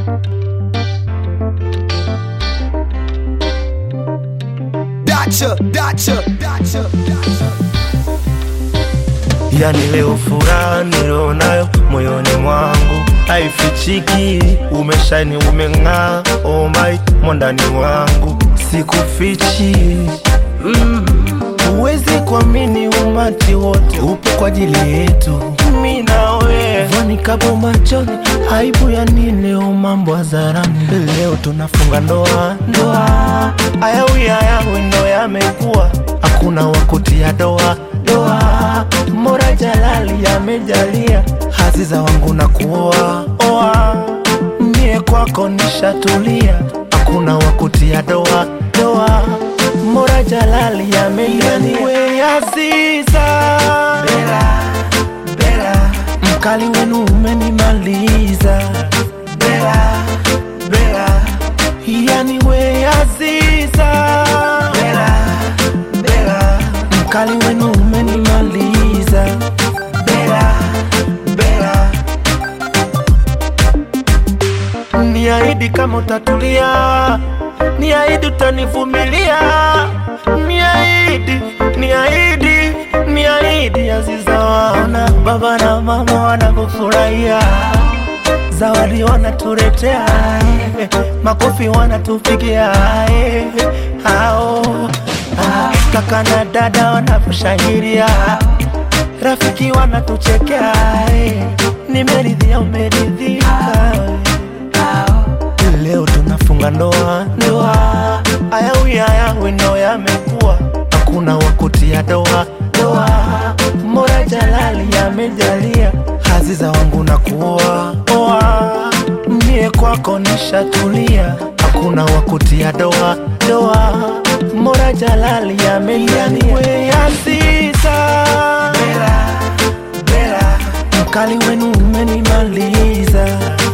Dacha, dacha, dacha, dacha. Yani leo furaha nilionayo moyoni mwangu haifichiki, umeshani umeng'aa, oh my, mwandani wangu sikufichi Huwezi kuamini umati wote upo kwa ajili yetu, mi nawe vani kapo machoni, aibu ya nini? Leo mambo hadharani, leo tunafunga ndoa ndoa, ayawi ayawi ndo yamekuwa, hakuna wakutia doa doa, Mola Jalali amejalia haziza wangu na kuoa oa, mie kwako nishatulia, hakuna wakutia doa doa Mola Jalali amejalia we Aziza Bela, Bela, mkali wenu umenimaliza Bela, Bela, yani we Aziza Bela, Bela, mkali wenu umenimaliza Bela, Bela, niahidi kama utatulia, niahidi utanivumilia, niahidi, niahidi, niahidi Aziza, waona baba na mama wanavyofurahia zawadi wanatuletea, eh, makofi wanatupigia, eh, hao ah, kaka na dada wanavyoshangilia, rafiki wanatuchekea, eh, nimeridhia, umeridhika Leo tunafunga ndoa ndoa, ayawi ayawi ndo yamekuwa, hakuna wakutia doa doa. Mola Jalali amejalia haziza wangu na kuoa oa, mie kwako nishatulia, hakuna wakutia doa doa. Mola Jalali amejalia we Aziza Bela, Bela, mkali wenu umenimaliza